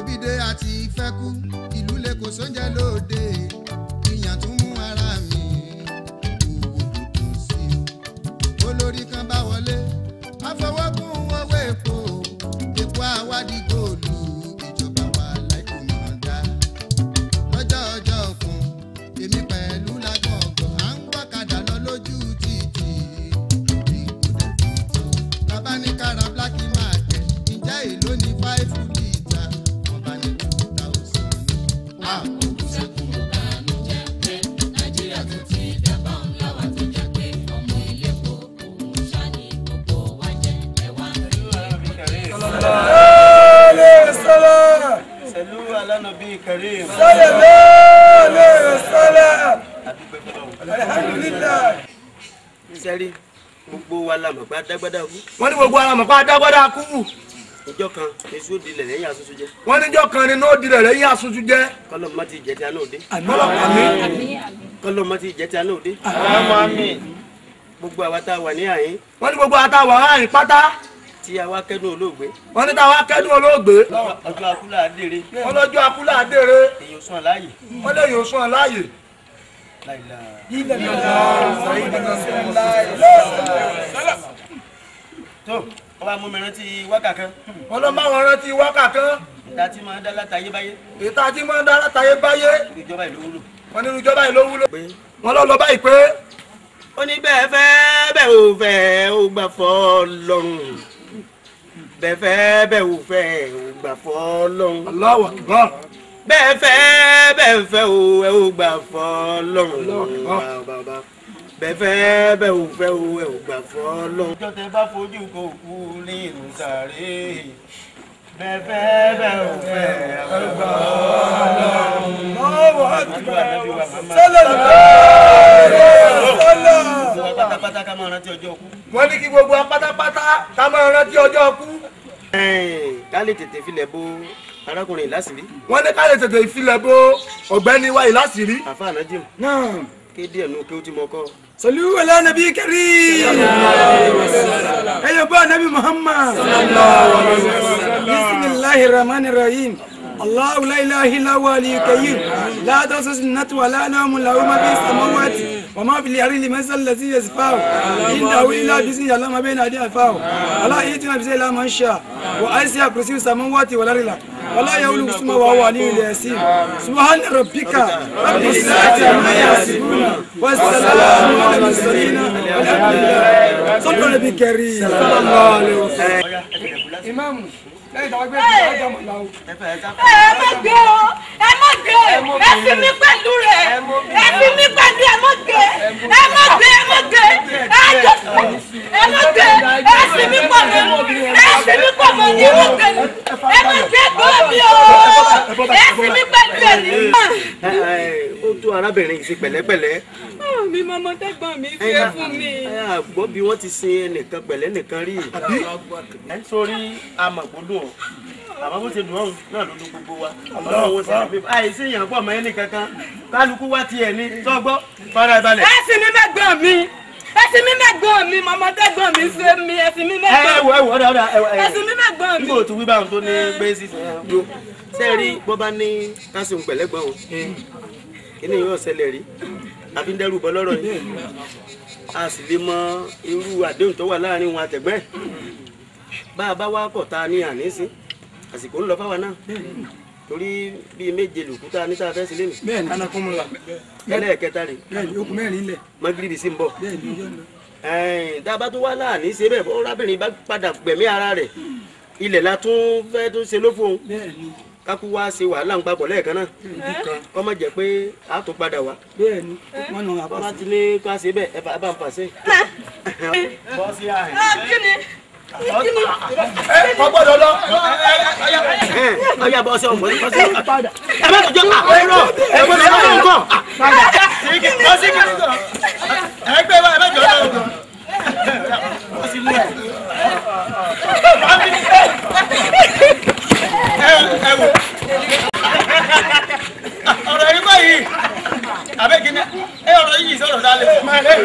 ebíde àti ìfẹ́kú ìlú lè kó sóúnjẹ lóde ìyàn tún mú ara mi owó tuntun sí o olórí kan bá wọlé àfọwọ́kùn owó epo epo àwádìí góòlù ìjọba wa láìpẹ́ mọ̀ dá lọ́jọ́ ọjọ́ kan èmi pẹ̀lú lágbọ̀ngàn à ń gbọ́kadà lọ lójú títì ìgbòdè bàbá ní kára black market ǹjẹ́ èló ní five litre wọ́n bá ní two thousand. àkókò sẹ́kùn Sẹ̀lú alánàbí Karim. Sẹ́rí gbogbo wa la mọ̀ pé adágbádá kú. wọ́n ní gbogbo ara mọ̀ pé adágbádá kú Ìjọ kan èso dilẹ̀ lẹ́yìn àtúntò jẹ́. wọ́n níjọ́ kan ni nóòdì rẹ̀ lẹ́yìn àsunjú jẹ́ Kọ́lọ́ mọ́ ti jẹ́ tí a náà dé. àmọ́lọ́pàá mi Kọ́lọ́ mọ́ ti jẹ́ tí a náà dé. Gbogbo àwa tá a wà ní àyín wọ́n ní gbogbo àtàwọn aráàlú pátá tí a wá kẹ́dùn olóògbé. wọ́n ní táwa kẹ́dùn olóògbé Ọjọ́ akúlà adére. wọ́n lọ́jọ́ akúlà àdèrè Èyí ò sún àláyè. wọ́n lè yóò sún ọ láàyè. Láìla. Tó wọ́n bá mú mi rántí wákà kan. wọ́n lọ bá wọn rántí wákà kan Ìta tí máa ń dá látàyé báyé. ètò àti máa ń dá látàyè báyé Ìjọba ìlú wúlò. wọ́n nínú ìjọba yìí ló wúlò. Pé wọ́n lọ lọ báyìí pé ó ní bẹ́ẹ̀ fẹ́ bẹ́ẹ̀ ò fẹ́ ó gbà fọ́ lọ́rùn bẹ́ẹ̀ fẹ́ bẹ́ẹ̀ ò fẹ́ ó gbà fọ́ lọ́rùn Allahu Akbar bẹ́ẹ̀ fẹ́ bẹ́ẹ̀ fẹ́ ó ẹ ó gbà fọ́ lọ́rùn bàbá bẹ́ẹ̀ fẹ́ bẹ́ẹ̀ ò fẹ́ ó ẹ ó gbà fọ́ lọ́rùn. ọjọ́ tẹ bá fojú kò kú ní ìlú sàré bẹ́ẹ̀ fẹ́ bẹ́ẹ̀ ò fẹ́ ẹ ó gbà fọ́ lọ́rùn. àdúrà nàbí wa màmá. gbogbo wa pátápátá ká máa rántí ọjọ́ kú. wọ́n ní kí gbogbo wa pátápátá ká máa rántí ọjọ́ kú. ká lè tètè filẹ̀ bo arákùnrin ìlàsìrí wọ́n ní ká lè tètè ìfilẹ̀ bo ọ̀gbẹ́ni wa yìí láṣìírí. àfa ànájìm نعم kéde ẹ̀nu kí ó ti mọ kọ́. صلوا على نبي كريم أيها بقى نبي محمد بسم الله الرحمن الرحيم الله لا اله الا هو الحي القيوم لا تأخذه سنة ولا نوم له ما في السماوات وما في الارض لمن الذي يشفعه انه الا باذنه يعلم ما بين ايديه وفاه ولا ياتينا بشيء الا من شاء واسع كرسي السماوات والارض ولا يؤول اسمه وهو علي الياسين سبحان ربك رب العزة عما يصفون والسلام على المرسلين والحمد لله صلى الله عليه الكريم صلى الله عليه وسلم امام لا يتوقف ẹ fẹ́ ká ẹ má gbé o ẹ má gbé ẹ fi mí pẹ̀lú rẹ̀ ẹ fi mí pẹ̀lú ẹ má gbé ẹ má gbé ẹ má gbé ẹ jọ ẹ má gbé ẹ fi mí pọ̀ mọ́ ẹ fi mí pọ̀ mọ́ ní ẹ má gbé ẹ má gbé gbọ́ mi o ẹ fi mí pẹ̀lú ẹ ní. ẹ ẹ ó tó arábìnrin yìí sí pẹ̀lẹ́pẹ̀lẹ́. mi mọ́mọ́ tẹ́gbọ́n mi ṣe fún mi. ẹ àgbọ̀ bí wọ́n ti sin ẹnìkan pẹ̀lẹ́ nìkan rí. ẹ sórí amọ̀gbọ́dún ọ̀ àmọ́ bó ṣe dùn ọ̀hún náà ló dún gbogbo wa. ọlọ́run wo sí àbí àìsí èèyàn pọ̀ mọ́ ẹnì kankan kálukú wá tiẹ̀ ní sọ́gbọ́ fara balẹ̀. ẹ fi mí mẹ́gbọ́n mi ẹ fi mí mẹ́gbọ́n mi mọ́mọ́ tẹ́gbọ́n mi ṣe mi ẹ fi mí ẹ mẹ́gbọ́n wọ ẹ wọ ọdọ ọdọ ẹ wọ ẹ fi mí mẹ́gbọ́n mi. nígbà tó wí báwọn tó ní gbé sísè ẹ gbó sẹ́ẹ̀rí bọ́ bá ní kásìmù pẹ̀lẹ́gbọ̀n o kíní yóò ṣẹlẹ̀ rí àfi ń dẹ́rù bọ́ lọ́rọ̀ yìí a sì lè mọ irú àdéhùn tó wà láàrin wọn àtẹ̀gbẹ́ ẹ̀ bá a bá wá kọ̀ ta ní àníṣe àsìkò ń lọ fáwa náà torí bíi méje lòkúta níta fẹ́ sílé mi bẹ́ẹ̀ni anakunmula ẹlẹ́ẹ̀kẹta rè bẹ́ẹ̀ni okùn mẹ́rin lẹ̀ mọ́gìrìbì sì ń bọ̀ bẹ́ẹ̀ni yóò lọ. ẹ̀ẹ́n tá a bá tún wá láàní ṣe bẹ́ẹ̀ bọ́ rábìnrin bá padà gbẹ̀mí ara rẹ̀ ilẹ̀ la tún fẹ́ tún ṣe lófo òun bẹ́ẹ̀ni kákú wá ṣe wàhálà ń papọ̀ lẹ́ẹ̀kan náà kọ́ mọ̀ jẹ́ pé a tún padà wá bẹ́ẹ̀ni wọn nà bọ́lá àpàṣẹ. ti ní ká ṣe bẹ́ẹ̀ ẹ bá ẹ bá ń fàṣẹ. bọ́ sí àhìn. Ah, kí ni kí ni. ẹ kò gbọ́dọ̀ lọ. ọyá bọ́ sí ọmọ bọ́ sí ẹ bá tọjọ́ àwọn ẹ̀rọ ẹ gbọ́dọ̀ lọ́wọ́ nǹkan. bọ́ sí kí ẹ gbé wa ẹ bá jọ lọ́wọ́. bọ́ sí mú ẹ. ẹ wò ọ̀rọ̀ yìí báyìí àbẹ́kíní ẹ ọ̀rọ̀ yìí sọ̀rọ̀ dálé.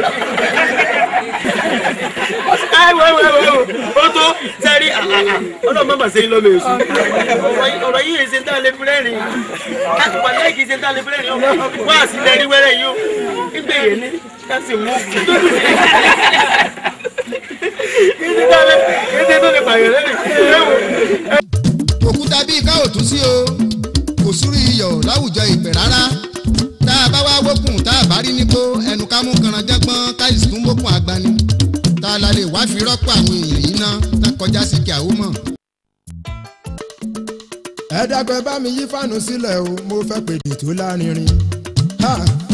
ẹ wò ẹ wò ẹ wò ó tó sẹ́rí ọ̀nà ọlọ́mọ mà ṣe ń lọ́mọ èso ọ̀rọ̀ yìí ṣe ń tà lé fúlẹ́rìn wà láìkì ṣe ń tà lé fúlẹ́rìn wá sí lẹ́rí wẹ́rẹ́ yìí ó gbé yẹn ní káṣí mú kí ṣe tó lè pààyàn lẹ́rìn òkúta bíi ká ò tún sí o kò súrú iyọ̀ láwùjọ ìpè rárá tá a bá wá wókùn tá a bá rí nípò ẹnu ká mú kanranjẹ́gbọ́n káyìsì tún wókùn àgbani tá a la lè wá fi rọ́pò àwọn èèyàn yìí ná tá kọjá sí kí àwọn mọ̀. ẹ dàgbẹ́ bá mi yí fàánù sílẹ̀ o mo fẹ́ pèdè tó lárinrin. Ha!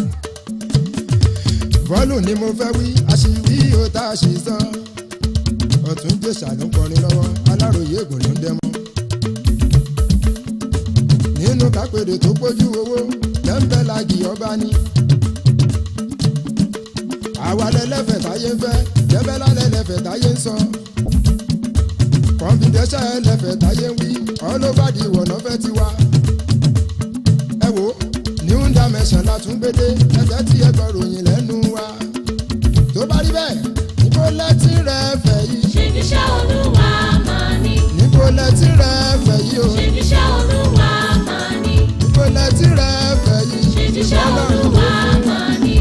bọ́ọ̀lù ni mo fẹ́ wí àṣìwí o tá a ṣe sọ. ọ̀tún jèṣà ló ń kọrin lọ́wọ́ aláròye ègùn ló ń dẹ́mọ́. nínú kápẹ́dẹ̀ tó pójú owó tẹ́ńpẹ́ lagi ọba ní. àwa lẹ́lẹ́fẹ̀ táyé ń fẹ́ jẹ́bẹ́lá lẹ́lẹ́fẹ̀ táyé ń sọ. kọ́ńfìdẹ́sẹ̀ ẹlẹ́fẹ̀ táyé ń wí ọlọ́fàdì ìwọ̀nà fẹ́ ti wá. ẹ wo new dimension la tún gbédé ẹsẹ̀ tí ẹ gbọ́ ròyìn lẹ́nu wa. tó bá rí bẹ́ẹ̀ níbo lẹ́tí rẹ̀ fẹ́ yìí. ṣèbíṣẹ́ olúwa máa ní. níbo lẹ́tí rẹ̀ fẹ́ yìí o. ṣèbíṣẹ́ olúwa máa ní. níbo lẹ́tí rẹ̀ fẹ́ yìí. ṣèbíṣẹ́ olúwa máa ní.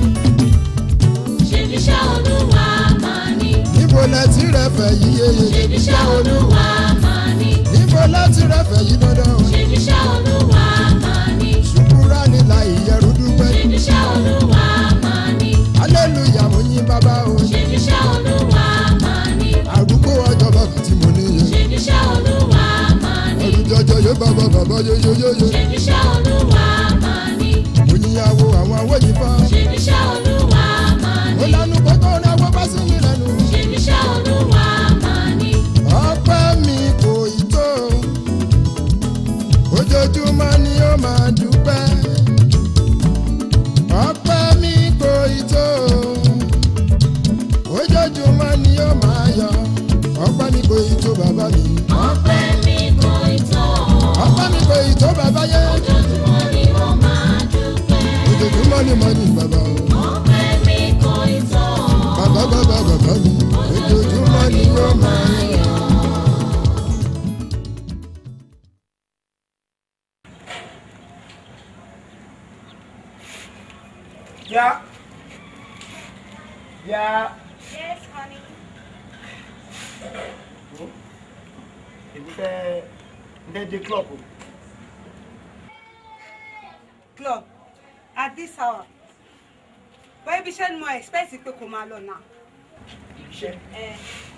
ṣèbíṣẹ́ olúwa máa ní. níbo lẹ́tí rẹ̀ fẹ́ yìí yeye. ṣèbíṣẹ́ olúwa máa ní. níbo lẹ́tí rẹ̀ fẹ́ yìí dandan o. ṣèbíṣẹ́ olúwa máa ní. ṣùkúrà nílà ìyẹ̀rù dúpẹ́. ṣèbíṣẹ́ olúwa máa ní. hallelujah mo yín bàbá o. ṣèbíṣẹ́ olúwa máa ní. àrùkù ọjọ́ bàbá tí mo níye. ṣèbíṣẹ́ olúwa máa ní. ẹrù jọjọ yóò bàbá bàbá yóyóyóyó. ṣèbíṣẹ́ olúwa máa ní. mo yíyàwó àwọn awóyìn fún. ṣèbíṣẹ́ olúwa máa mo ní. lanu kókó ní awọ́ bá sí yín lẹ́nu. ṣèbíṣẹ́ olúwa máa ní. ọpẹ́ mi kò ì tó. ojoojúmọ́ ni ó máa dúpẹ́. ọpẹ́ mi kò ì tó. ojoojúmọ́ ni ó máa yọ. ọpẹ́ mi kò ì tó bàbá mi. ọpẹ́ mi kò ì tó. ọpẹ́ mi kò ì tó bàbá yẹ. ojoojúmọ́ ni mo máa dúpẹ́. ojoojúmọ́ ni mo ní bàbá o. ọpẹ́ mi kò ì tó. bàbá bàbá bàbá mi. ojoojúmọ́ ni ó máa yọ. yá yá. Yes, honey. èmi fẹ́ fẹ́ dé club o. club at this hour bọ́ ibi iṣẹ́ ni mo expect pé kò máa lọ náà. iṣẹ́ ẹ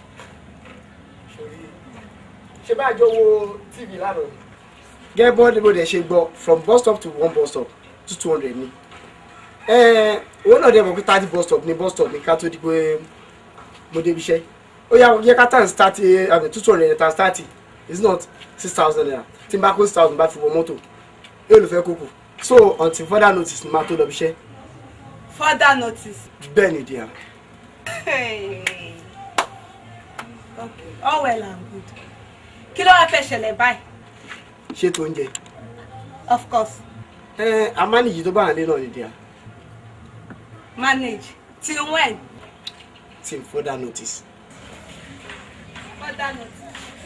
sórí ṣé bá a jọ wo tv lánàá ni. gẹ́gẹ́ bọ́ bó dẹ̀ ṣe gbọ́ from bus stop to one bus stop to two hundred ni. owó náà dẹ̀ mọ̀ pé thirty bus stop ni bus stop ni ká tó di pé mo débi iṣẹ́. ó yá yẹ ká tàn thirty àmì two hundred tàn thirty it's not six thousand naira tí n bá kó six thousand bá fi wọ mọ́tò yóò lè fẹ́ kókò so until further notice ni máa tó lọ bí iṣẹ́ further notice. bẹ́ẹ̀ ni díà. Hey. okay all well and good kí ló wá fẹ́ ṣẹlẹ̀ báyìí ṣètò oúnjẹ of course ẹ amánìyí tó bá hàn lé náà ni díà manage till when till further notice. further notice.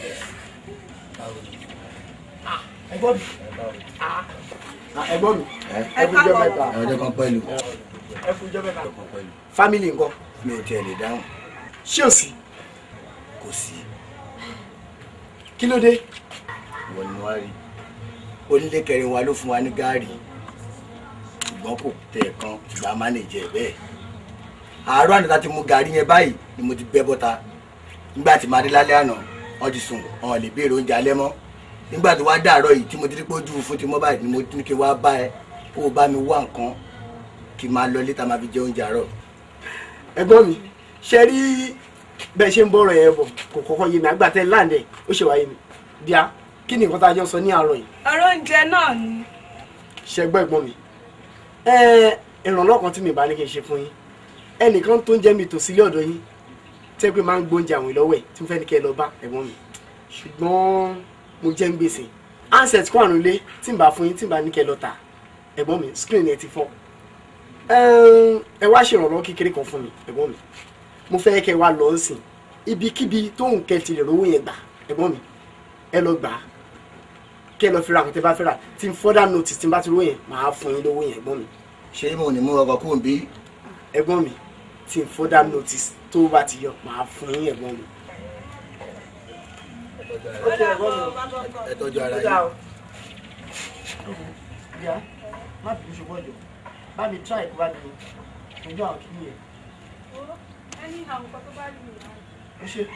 ẹ̀gbọ́n mi Ah, ẹ̀gbọ́n mi ẹ ẹ fún jọ káàbọ̀. mẹ́ta ọjọ́ kan pẹ̀lú ẹ fún jọ mẹ́ta family ńkọ́ mi ò tiẹ̀ lè dáhùn ṣé ò sí kò sí kí ló dé ìwọ ni wọ́n rí onílé kẹrin wa ló fún wa ní gaari ṣùgbọ́n kò tẹ̀ ẹ̀ kan ṣùgbọ́n a máa lè jẹ bẹ́ẹ̀ àárọ̀ àná tá ti mu gaari yẹn báyìí ni mo ti bẹ́ bọ́ta nígbà tí màá dé lálẹ́ àná wọ́n ti sùn wọn lè béèrè oúnjẹ alẹ́ mọ́ nígbà tó wá dàárọ̀ yìí tí mo ti rí pé ojú fún ti mọ́ báyìí ni mo ní kí n wá bá ẹ kó o bá mi wá nǹkan kí n máa lọ létà máa fi jẹ oúnjẹ àárọ̀ ẹ̀gbọ́n mi ṣe rí bẹ́ẹ̀ ṣe ń bọ̀rọ̀ yẹn bọ̀ kò kọ́kọ́ yé mi àgbà tẹ́ láǹdẹ̀ ó ṣe wáyé mi díà kí ni nǹkan tá a jọ sọ ní àárọ̀ yìí ọ̀rọ̀ oúnjẹ náà ni ṣe gbọ́ ẹ̀gbọ́n mi ẹ ìrànlọ́wọ́ kan tí mi bá ní kí n ṣe fún yín ẹnìkan tó ń jẹ́ mi tò sílé ọ̀dọ̀ yín tẹ́ pé máa ń gbóúnjẹ àwọn ìlọ́wẹ̀ tí mo fẹ́ ní kẹ́ ẹ lọ bá ẹ̀gbọ́n mi ṣùgbọ́n mo jẹ́ ń gbèsè handset kó àrùn lé tí n bá fún yín tí n bá ní kẹ́ ẹ lọ tà ẹ̀gbọ́n mi screen ẹ ti fọ́ Ẹm, ẹ wá ṣèrànlọ́wọ́ kékeré kan fún mi ẹ̀gbọ́n mi mo fẹ́ kẹ́ ẹ wá lọ sìn ibikíbi tó ń kẹ́ ti lè rówó yẹn gbà ẹ̀gbọ́n mi ẹ lọ gbà á kí ẹ lọ fi ra àkùtẹ́ bá fẹ́ rà tí n further notice tí n bá ti ró yẹn màá fún yín lówó yẹn ẹ̀gbọ́n mi ṣé mo ní mú ọkọ̀ kúrò bí ẹ̀gbọ́n mi tí n further notice tó bá ti yọ màá fún yín ẹ̀gbọ́n mi. ẹ tọ́jú ara yín. ìyá má bìí ṣùgbọ́n jọ bá mi try kó bá mi ojú àwọn kìíní yẹn. ẹni àwọn nǹkan tó bá rí mi náà. ẹ ṣe.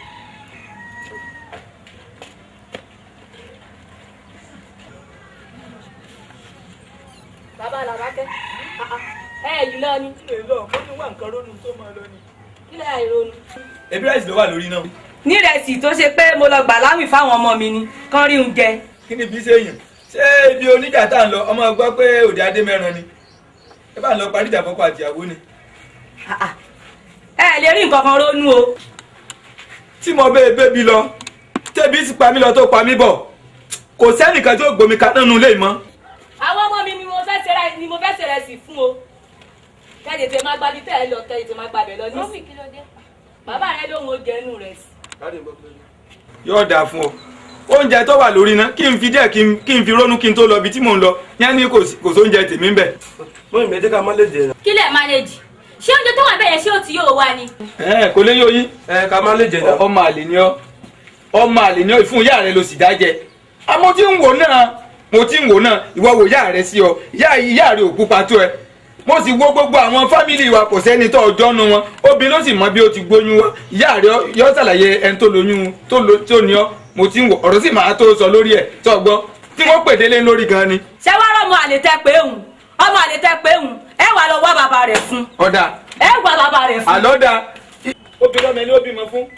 bàbá làbákẹ́ ẹ yìí lọ ni. ilé lọ mo ní wà nǹkan ronú tó máa lọ ni. kílẹ̀ àìrònú. ebi ráìsì ló wà lórí náà. nírẹsì tó ṣe pé mo lọ gbà láwìn fáwọn ọmọ mi ni kán rí oúnjẹ. kí ni bí sẹ́yìn ṣé ibi oníjà tá à ń lọ ọmọ gbọ́ pé òde adé mẹ́ran ni ẹ bá ń lọ parí ìjà fọ́kọ àtìyàwó ni. ẹ lè rí nǹkan kan ronú o. tí mo bẹ́ẹ̀ bẹ́bi lọ tẹ́bi ti pa mí lọ tó pa mí bọ̀ kò sẹ́nìkan tó gbomi kaná nu lé mọ́. àwọn ọmọ mi ni mo fẹ́ ṣe ni mo fẹ́ ṣe rẹ̀ sí fún o. kẹ́lẹ́ tẹ máa gbabi tẹ́ ẹ lọ kẹ́lẹ́ tẹ máa gbabẹ̀ lọ ní. bàbá rẹ lóhun ó jẹ inú rẹ̀ sí. yóò dáa fún ọ oúnjẹ tó wà lórí iná kí n fi díẹ̀ kí n- kí n fi rónú kí n tó lọ ibi tí mò ń lọ yẹn ní kò sí- kò sóúnjẹ tèmi ń bẹ̀. mọ ìmọ̀ ẹ̀jẹ̀ ká má lè jẹ. kílẹ̀ manage ṣé oúnjẹ tó wà bẹ́ẹ̀ yẹn ṣé ó ti yóò wá ni. ẹ kò lè yóò yín. ẹ ká má lè jẹ náà. ọmọ àlè ni ọ ọmọ àlè ni ọ ìfún ìyá rẹ ló sì dá jẹ àmọ́ tí ń wò náà mo ti ń wò náà ìwọ wò ìyá rẹ sí ọ ìyá ìyá rẹ ò pupa tó ẹ mo sì wo gbogbo àwọn fámìlì wa kò sẹ́ni tó ọjọ́ nu wọn obìnrin ló sì mọ bí ó ti gbóyún wá ìyá rẹ yọ ṣàlàyé ẹni tó lóyún tó lo tó ní ọ mo ti ń wò ọ̀rọ̀ sì máa tó sọ lórí ẹ̀ tó gbọ́ tí wọ́n pè délé lórí gan ni. ṣé wàá rọ ọmọ àlè tẹ pé òun ọmọ àlè tẹ pé òun ẹ wà lọ wá bàbá rẹ̀ fún ọ̀dà ẹ wà bàbá rẹ̀ fún. àlọ́ da obìnrin ọmọ ẹni ó bímọ fún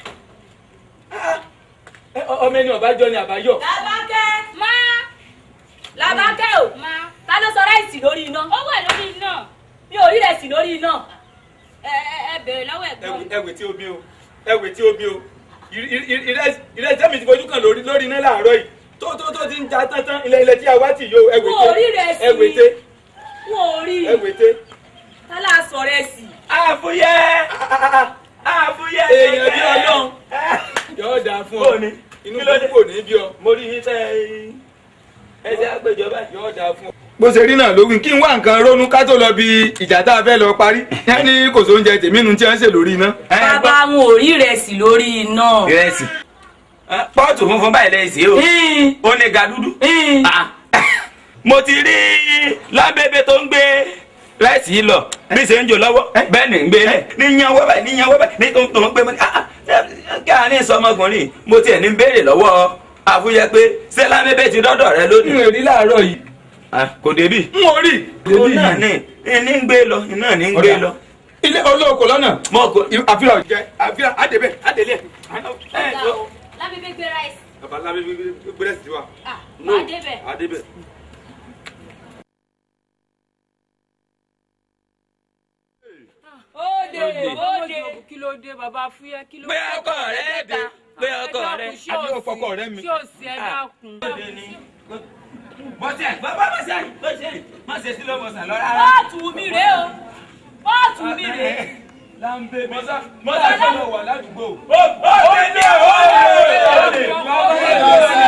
ọmọ ẹni ọ̀bájọ́ ni àbáyọ̀. làbákẹ́ má làbákẹ́ o ta ló sọ ráìsì lórí iná. ó wà lórí iná mi ò rí rẹ̀ sí lórí iná. ẹ ẹ ẹ bèrè lọ́wọ́ ẹ̀gbọ́n mi. ẹwẹ tí o bí o ẹwẹ tí o bí o ìrẹsì mi ti fojú kan lórí lórí iná láàárọ̀ yìí tó tó tó ti ń ja tán ilẹ̀ ilẹ̀ tí a wá tì yó ẹwẹ Mo ò rí rẹ̀ sí. ẹwẹ tẹ wọn ò rí ẹwẹ tẹ. ta lá sọ rẹ̀ sí. àfúyẹ́ àfúyẹ́ èèyàn bí ọlọ́run yóò dáa fún ọ inú kò ní bí ọ. mo rí yín tẹ ẹsẹ àgbẹjọba yóò dáa fún ọ. bó ṣe rí náà lórí kí n wá nǹkan ronú ká tó lọ bí ìjà tá a fẹ́ lọ parí yẹn ní kò sóúnjẹ tèmi nu tí wọ́n ń ṣe lórí iná. bàbá wọn ò rí rẹ̀ sí lórí iná. ìrẹsì pọ́ọ̀tù funfun báyìí lẹ́yìn sí o ó ní ga dúdú Ah. mo ti rí lábẹ́bẹ́ tó ń gbé rẹ́sì yìí lọ bí ṣe ń jò lọ́wọ́ bẹ́ẹ̀ ni ń gbé lẹ̀ ní yan wọ́ báyìí ní yan wọ́ báyìí ní tó ń tó ń gbé mọ́ ní ah, ah, kí a ní sọmọkùnrin mo tiẹ̀ ní béèrè lọ́wọ́ àfúyẹ pé ṣé lábẹ́bẹ́ ti dọ́dọ̀ rẹ lónìí. n ò rí láàárọ̀ yìí. kò débì. n ò rí. ó náà ní ní ń gbé lọ iná ní ń gbé lọ. ilé olóko lọ́nà. mọ kò. àfihàn jẹ àfihàn àdébẹ̀ àdélé. lábẹ́bẹ́ gbé ráìsì. bàbá lábẹ́ gbẹ́rẹ́ sí wa. ah máa débẹ̀. àdébẹ̀. Óde óde. kí ló dé bàbá fúyẹ́ kí ló Pé ọkọ rẹ dé, pé ọkọ rẹ. Àbí ọ̀fọ̀kọ rẹ mi. ṣé ò sí ẹ dákun. bọ́sẹ̀ bàbá má ṣe má ṣe má ṣe sílẹ̀ mọ̀sán lọ rárá. Pọ́ọ̀tù mi rèé o. Pọ́ọ̀tù mi rèé. láńbé mọ́sá mọ́sá tó lọ wà ládùúgbò. ó ó lè ó lè ó lè.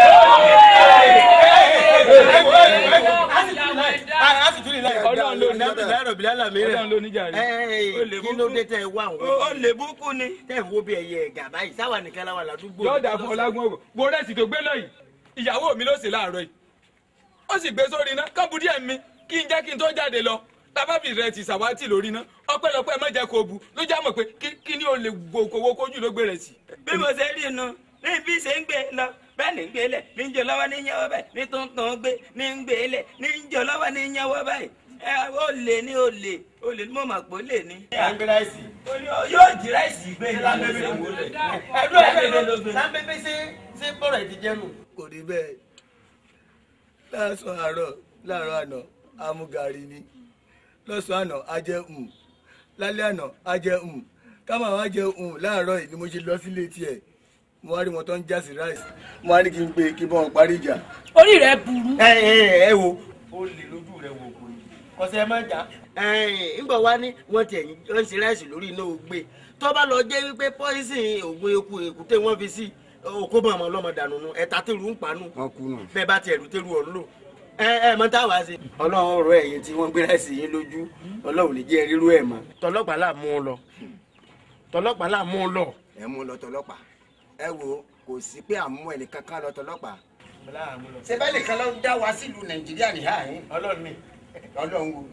Ọlọ́run ló ní Ọlọ́run ló ní jàre. kí ló dé tẹ ẹ wá àwọn. ó lè búkú ni. tẹ ẹ wo bí ẹyẹ ẹgà báyìí sáwà nìkan láwà ládùúgbò. yóò dà fún ọlágún òwò wo rẹ́sì tó gbé lọ yìí ìyàwó mi ló sì láàárọ̀ yìí ó sì gbé sórí iná kábù díẹ̀ mi kí n jẹ́ kí n tó jáde lọ tábàbí rẹ ti sàwátì lórí iná ọpẹ́lọpẹ́ má jẹ́ kó bu ló já mọ̀ pé kí- kí ni o lè gbòkòwò kójú ló gbé rẹ̀ sí. bí mo ṣe rí inú ní bí ṣe ń gbé lọ bẹ́ẹ̀ ní ń gbé lẹ̀ ní ń jẹ lọ́wọ́ ní ń yẹwọ́ báyìí ní tuntun gbé ní ń gbé lẹ̀ ní ń jẹ lọ́wọ́ ní ń yẹwọ́ báyìí ẹ ó lè ní ó lè ó lè ní mo mà pé ó lè ní. láńbé ráìsì. Ó ní ó- yóò jí ráìsì gbé ní lábẹ́bẹ́ ló gbé. ẹdún ẹdún ẹdún láńbé ṣe ṣe bọ́rọ̀ ẹ̀ ti jẹ́nu. kò rí bẹ́ẹ̀ lásán àárọ̀ láàárọ̀ àná amúgarí ni lọ́sàn-án àná a jẹ um lálẹ́ àná a jẹ um kámá wa jẹ um láàárọ̀ yìí ni mo ṣe lọ sílé tiẹ̀ mo wá rí wọn tó ń já sí ráìsì mo wá ní kí n pe kí n bọ́ wọn parí ìjà. Orí rẹ̀ burú. ẹ ẹ ẹ wo ó lè lójú rẹ wò kò ní kọsẹ ẹ má jà. ńgbà wá ní wọ́n tiẹ̀ ń ṣe ráìsì lórí iná ògbé tó bá lọ jẹ́ wípé pọ́ìsìn ògùn eku èkúté wọ́n fi sí òkú bọ̀ ọmọ ọlọ́mọ dànù nu ẹ̀ta tẹ̀rù ń panu wọn kú nù. bẹ́ẹ̀ bá tiẹ̀ lù tẹ̀rù ọ̀ ń lò ẹ ẹ mọ táwa ṣe. ọlọ́run ọ̀rọ̀ ẹ̀yìn tí wọ́n gbé láìsí yín lójú ọlọ́run lè jẹ́ rírú ẹ̀ mọ́. tọlọ́pàá là mú un lọ tọlọ́pàá là mú un lọ. ẹ mú lọ tọlọ́pàá ẹ wo kò sí pé àmú ẹnì kankan lọ tọlọ́pàá. ṣe bẹ́ẹ̀ nìkan ló dá wa sílùú nàìjíríà nìyá yín ọlọ́run mi. ọlọ́run wo.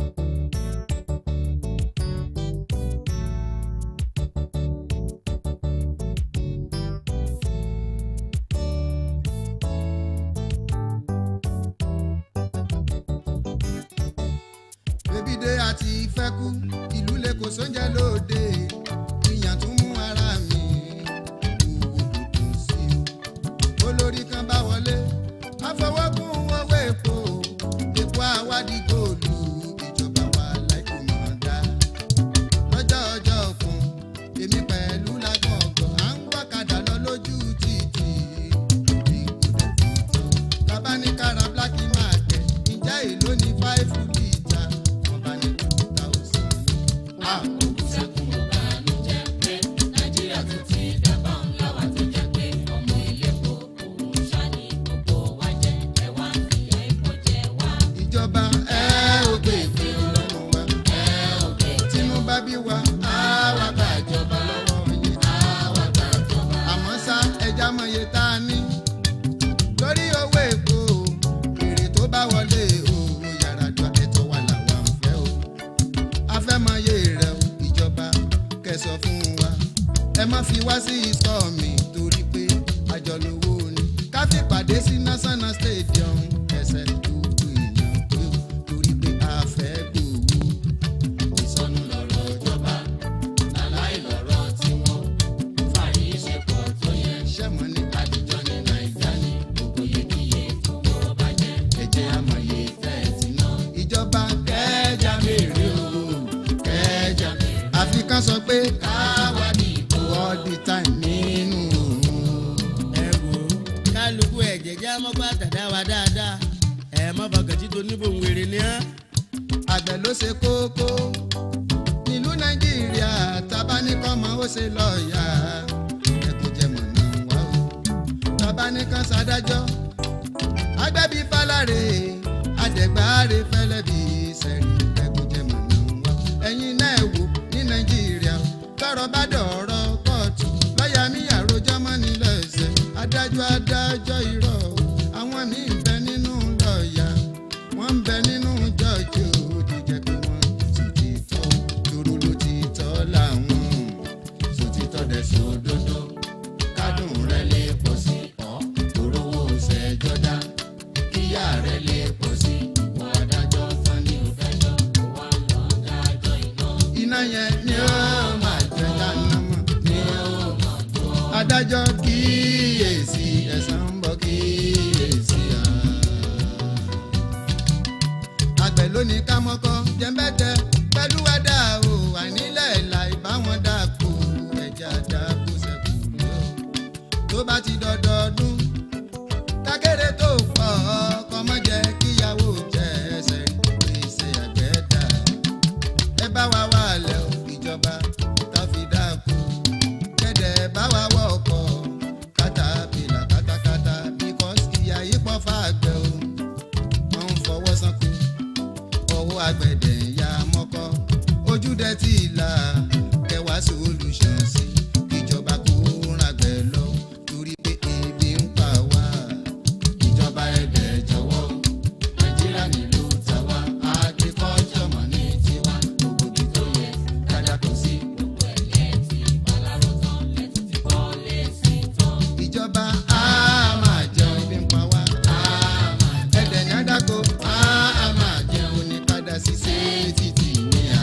bébídé àti ìfẹ́kú ìlú lè kò sóúnjẹ lóde ìyàn tún mú ara mi òwò dùn sí o olórí kan bá wọlé àfọwọ́kùn owó èpo èpo àwádìí góòlù ìjọba wa láìpò mọ̀ dá lọ́jọ́ ọjọ́ kan èmi pẹ̀lú lágbọ̀ngàn à ń gbọ́kadà lọ lójú títì ìgbòdè bàbá ní kára black market ǹjẹ́ èló ní five litre wọ́n bá ní two thousand. Ah, ìjọba ẹ ò gbé ìpè lọ́wọ́ wa ẹ ò gbé tínú bá bí wa á wá gba ìjọba lọ́wọ́ yín á wá gba ìjọba. àmọ́ ṣá ẹja mọ̀ye tá a ní lórí owó èpo èrè tó bá wọlé owó yàrá jọ ẹ̀tọ́ wa làwa ń fẹ́ o afẹ́mọye rẹ̀ o ìjọba kẹsọ̀ fún wa ẹ má fi wá sí ìsọ̀ mi torí pé àjọlówó ni ká fi pàdé sí national stadium ẹsẹ̀ gbogbo èèyàn pé o torí pé a fẹ́ gbòòwò ìsọnù lọ̀rọ̀ ìjọba aláì lọ̀rọ̀ tiwọn fàyè ṣe pọ̀ tó yẹ ṣẹ́mọ̀ ní àdìjọ ní nàìjíríà ní gbogbo yékiyé fowó bàjẹ́ ẹ̀jẹ̀ amọ̀ye fẹ́ẹ̀tì náà ìjọba kẹjà mèrè o kẹjà mèrè àfi ká sọ pé káwa ní ìbò all the time nínú ẹ wò ó kálukú ẹ̀jẹ̀ já mọ́gbà tàdá wa dáadáa ẹ má bàgàtí tó níbò ń wèrè ní á. àgbẹ̀ ló ṣe kókó nílùú nàìjíríà tabaníkọ́mọ ó ṣe lọ́ọ̀yà ẹkùnjẹmọ̀ náà wá o tabaníkan ṣàdájọ́ agbẹ́bí fálárè àdẹ̀gbáre fẹ́lẹ́bí sẹ́rí ẹkùnjẹmọ̀ náà wá o ẹ̀yin náà wò ní nàìjíríà tọrọ bá dọ̀rọ̀ kóòtù lọ́ọ̀yà mi àròjọ́ mọ́ ní lẹ́sẹ̀ adájọ́ adájọ́ irọ́ o àwọn míì ń bẹ nínú lọ́ọ̀yà wọ́n ń bẹ nínú jọ́ọ̀jì òdì jẹ́ pé wọ́n sì ti tọ́ dúró ló ti tọ́ làwọn sì ti tọ́ dẹ̀ sódodo kádùn rẹ lè pọ̀ sí ọ́ torówó ṣẹjọ́ dá kíyà rẹ lè pọ̀ sí ìwọ adájọ́ tán ní òfẹ́jọ́ kó wá lọ dájọ́ iná. iná yẹn ni ó máa jẹ dáná mọ̀ ni ó máa jọ. adájọ́ kíyèsí ẹ̀san ń bọ̀ kíyèsí àá àgbẹ̀ lónìí ká mọ́kọ́ jẹ́mbẹ́tẹ́ pẹ̀lú ẹ̀dá o àìnílẹ̀ ìlà ìbáwọn dàpọ̀ ẹ̀jẹ̀ àdàpọ̀ sẹ́kù ní o. tó bá ti dọdọọdún kákéré tó pọ̀ ọkọ mọ́ jẹ́ kíyàwó jẹ́ ẹsẹ̀ gbèsè àgbẹ̀ dà. ẹ bá wa wà lẹ̀ o ìjọba tá fi dàpọ̀ kẹ́dẹ̀ bá wa wọ̀ ọkọ̀ kátàpìlà kátákátá bíkọ́sì ìyá yìí pọ̀ fàgbẹ̀ o wọ́n ń fọwọ́ sanko ọwọ́ agbẹ̀dẹ̀ ń ya mọ́kọ́ ojúdẹ tí ì la kẹwàá solution sí ìjọba kó ràgbẹ́ lọ torí pé ebi ń pa wá ìjọba ẹ̀dẹ̀ jọ̀wọ́ nàìjíríà nílùú tàwa agriculture mọ̀ ní tiwa gbogbo ibi tó yẹ kájà kò sí gbogbo ẹ̀yẹ tí baláró tán lẹ́tù ti kọ́ lé sí tán. ìjọba á máa jẹun ebi ń pa wá á máa ẹ̀dẹ̀ ní àdàkọ á máa jẹun ní padà sí sétítì ní à.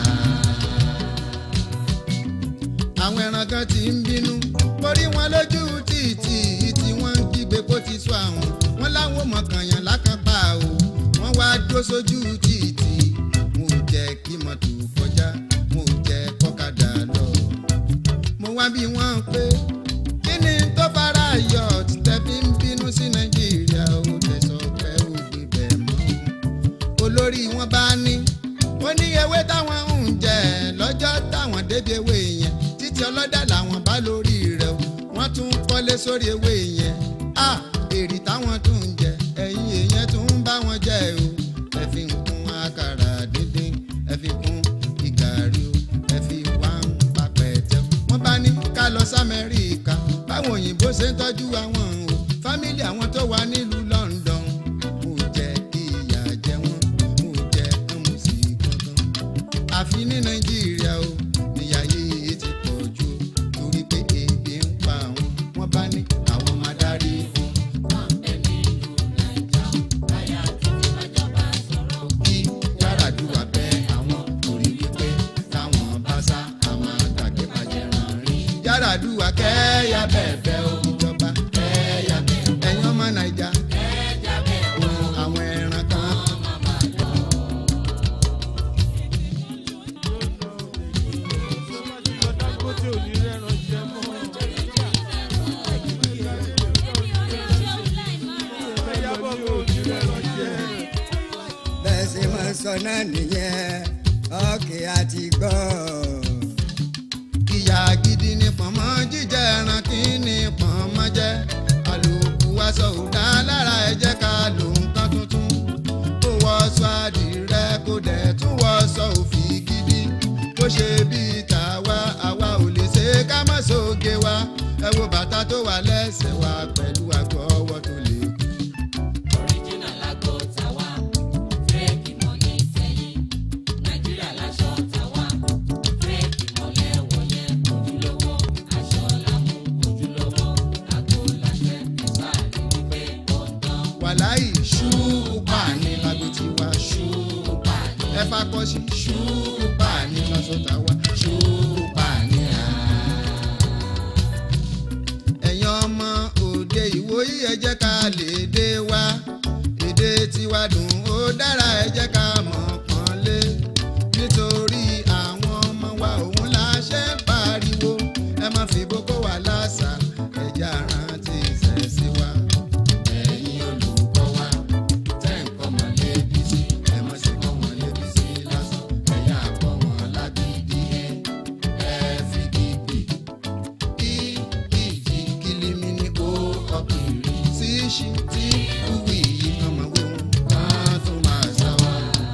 àwọn ẹran kan ti ń bínú borí wọn lójú títì tí wọ́n ń kígbe kó ti sọ àwọn wọn láwọn mọ̀kànyàn lákàpá o wọ́n wá dó sójú títì mo jẹ́ kí mọ́tò kọjá mo jẹ́ kọ́kadà lọ. mo wá bí wọ́n pé kí ni tó fara yọ tẹ́ fi ń bínú sí nàìjíríà ó tẹ̀sọ̀ pé ó gbé bẹ́ẹ̀ mọ́ olórí wọn bá ní ó ní ewé táwọn ń jẹ lọ́jọ́ táwọn débi ewé yẹn títí ọlọ́dà làwọn bá lórí rẹ̀ o wọ́n tún kọ́ wọlé sórí ewé yẹn a èrì táwọn tún ń jẹ ẹ̀yin èèyàn tún ń bá wọn jẹ o ẹ fi ń kún àkàrà díndín ẹ fi kún ìgàrí o ẹ fi wá ń papẹ̀tẹ̀ wọ́n bá ní ká lọ sí amẹ́ríkà báwọn òyìnbó ṣe ń tọ́jú àwọn o fámílì àwọn tó wà nílùú london mo jẹ ìyà jẹ wọn mo jẹ ọmọ sí kankan àfi ní nàìjíríà o níyà yìí ti pọ̀ jù o torí pé ebi ń pa àwọn wọ́n bá ní àwọn máa darí fún kí Yar'Adua bẹ àwọn torí wípé táwọn bá sá àwọn àgbàgbé bàjẹ́ ràn rí. Yar'Adua kẹ́yà bẹ̀bẹ̀ o ìjọba kẹ́yà bẹ̀bẹ̀ ẹ̀yin ọmọ nàìjà ohun àwọn ẹran kan. bẹ́ẹ̀ ṣe máa sọ náà nìyẹn ọ̀kẹ́ àti gbọ́. ìyá gidi ni pọ̀nmọ́ jíjẹ ẹran kí ni pọ̀nmọ́ jẹ́ àlòkù aṣọ òdá lára ẹ jẹ́ ká lò nǹkan tuntun kó wọṣọ àdìrẹ kó dẹ̀ tún wọṣọ òfì gidi kó ṣe bíi tàwa àwa ò lè ṣe ká má ṣoge wa ẹ wo bàtà tó wà lẹ́sẹ̀ wa pẹ̀lú àgọ́ ọwọ́ tó lè kú. wàláì ṣùpà ní lágbo tiwa ṣùpà ẹ fakọ sí ṣùpà ní lọ́sọ̀tà wa ṣùpà ní à. ẹ̀yin ọmọ òde ìwòyí ẹ jẹ́ ká lè dé wa èdè tiwa dùn ó dára ẹ jẹ́ ká mọ̀ pọ́nlé nítorí àwọn ọmọ wa òun la ṣe ń pariwo ẹ má fi boko wà lásà ẹ̀jẹ̀ àrántí ìṣẹ̀sí wa ẹ̀yin olùkọ́ wa tẹ́ ń kọ́ wọn lébi sí ẹ má ṣe kọ́ wọn lébi sí lásán ẹ̀yà kọ́ wọn lágídí ẹ̀ ẹ̀ fi gbígbì kí ìjì kìlìmì ní kó ọkùnrin sí ṣí tí kúwì yìí kan máa wé wọn kán tún máa sá wa.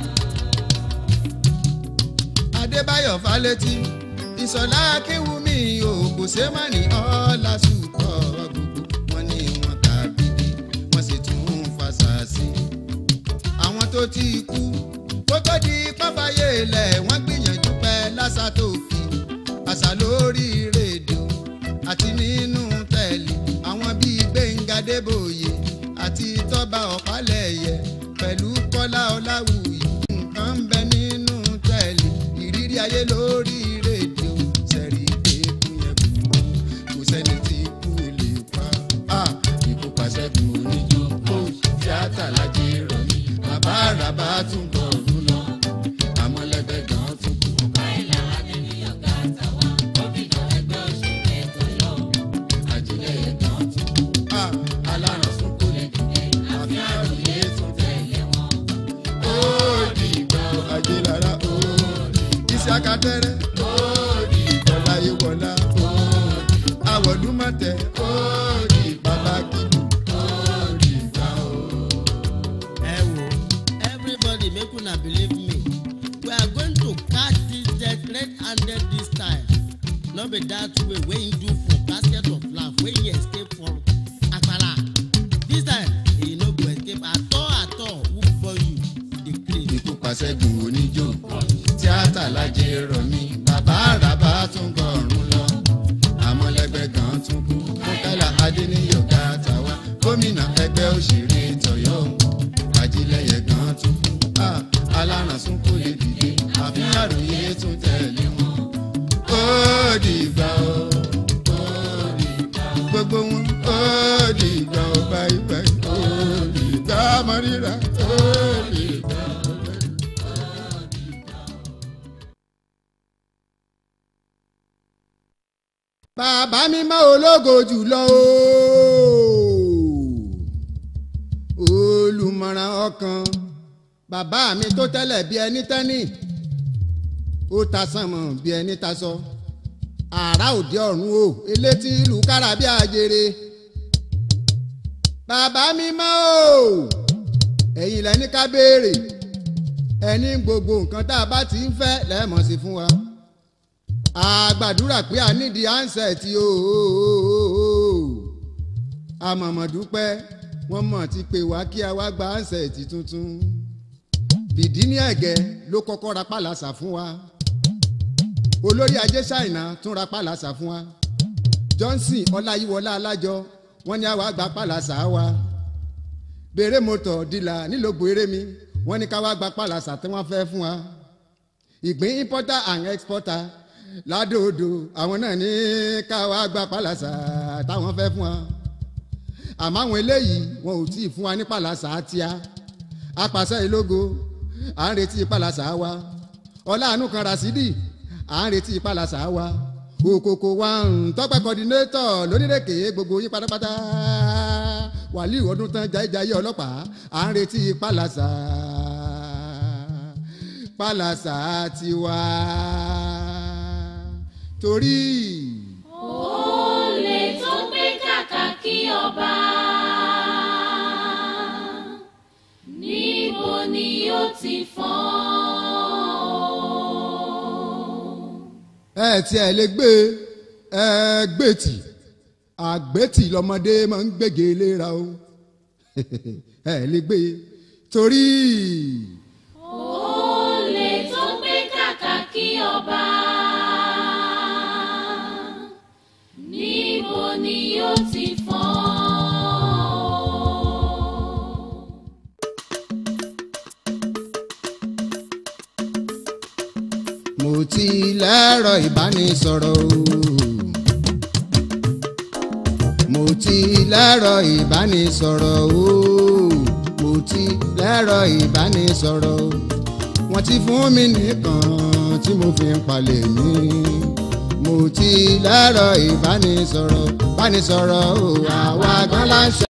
adébáyọ̀ fálétí ìsọ̀lá akínwùmí ògùnṣẹ́mánì ọ̀là sùkọ́ gbogbo wọn ní wọn kà bíbí wọ́n sì tún ń fasàsí. àwọn tó ti kú kó tó di pápáyé ilẹ̀ wọ́n gbìyànjú pẹ́ lásà tó kì àṣà lórí rédíò àti nínú tẹ̀lé àwọn bíi gbẹ̀ngà débòye àti tọ́ba ọ̀pálẹ̀yẹ pẹ̀lú kọ́lá ọláwùyí nǹkan ń bẹ nínú tẹ̀lé ìrírí ayé lórí rédíò sẹ́rí pé kú yẹn kú kò sẹ́ni tí kú lè pa á ikú pàṣẹ kù oníjó kó tíátà lájẹ rọ̀ mí bàbá àràbà tún bọ̀ ọdún lọ àmọ́lẹ́gbẹ́ gan tún kú. àjílẹ̀ gan tún kú. alárùn sún kó lè dìde àfi àròyé tún tẹ̀lé wọn. ó di ìgbà ajé lára ó iṣẹ́ akadẹ́rẹ́ ó di ìgbà láyé wọlá ó àwọ̀dúnmọ̀tẹ́ ó di bàbá kìlú ó di ìgbà ó. ẹ wo everybody make una believe me we are going to catch this death red handed this time no be that way wey you do for basket of laugh wey you escape from akpara this time you no go escape at all at all who born you dey craze. ikú pàṣẹgùn oníjó tíátà lájẹ rọ̀ mí bàbá àràbà tún gbọ̀rún lọ àmọ́lẹ́gbẹ́ gan tún kú mọ́kálà adéníyọ̀ gàtà wá gómìnà ẹgbẹ́ òṣèré tọ̀yọ́ àjílẹ̀yẹ gan tún kú Ah, alárànsún kò lè dìde àfi àròyé tún tẹ̀lé wọn ó dìgbà ó ó dìgbà ó gbogbo wọn ó dìgbà ó báyìí báyìí ó dìgbà mọ́ríra ó dìgbà. bàbá mi mọ́ ológo jùlọ o olùmọ̀ràn ọkàn bàbá mi tó tẹ́lẹ̀ bí ẹni tẹ́ni ó ta sànmọ̀ bí ẹni ta sọ àrà òde ọ̀run o elétí ìlú kára bí àjèrè bàbá mi mọ́ o ẹ̀yin lẹ́ni ká béèrè ẹni gbogbo nǹkan tá a bá ti ń fẹ́ lẹ́ẹ̀mọ̀ sí fún wa a gbàdúrà pé a nídìí ansẹ̀tì o àmọ̀mọ̀dúpẹ́ wọ́n mọ̀ ti pè wá kí a wá gba ansẹ̀tì tuntun bìdí ní ẹ̀gẹ́ ló kọ́kọ́ ra pàlàsà fún wa olórí ajé ṣáìnà tún ra pàlàsà fún wa johnson ọláyíwọlá alájọ wọ́n ní àwa gba pàlàsà wa bèrè mọ́tò dìlà nílògbò eré mi wọ́n ní ká wá gba pàlàsà tí wọ́n fẹ́ fún wa ìgbín importer and exporter ládòdò àwọn náà ní ká wá gba pàlàsà táwọn fẹ́ fún wa àmọ́ àwọn eléyìí wọn ò tí ì fún wa ní pàlàsà tíá apàṣẹ ìlógo à ń retí pàlàsà wa ọláàánú kan rasidi à ń retí pàlàsà wa òkòkò wa ń tọ́pẹ́ kọ́dínétọ̀ lónírèké gbogbo yín pátápátá wàlíù ọdún tán jayéjayé ọlọ́pàá à ń retí pàlàsà pàlàsà tiwa torí. olè tó gbé kàkà kí ọba níbo ni yóò ti fọ́n. ẹ tí ẹ lè gbé ẹ gbé tì àgbétì lọmọdé máa ń gbége léra o ẹ lè gbé torí. olè tó gbé kàkà kí ọba níbo ni yóò ti fọ́n. mo ti lẹ́rọ ìbánisọ̀rọ̀ o. mo ti lẹ́rọ ìbánisọ̀rọ̀ o. mo ti lẹ́rọ ìbánisọ̀rọ̀ o. wọ́n ti fún mi nìkan tí mo fi ń palẹ̀ mí. mo ti lẹ́rọ ìbánisọ̀rọ̀ ìbánisọ̀rọ̀ o. àwa gan la ń ṣe.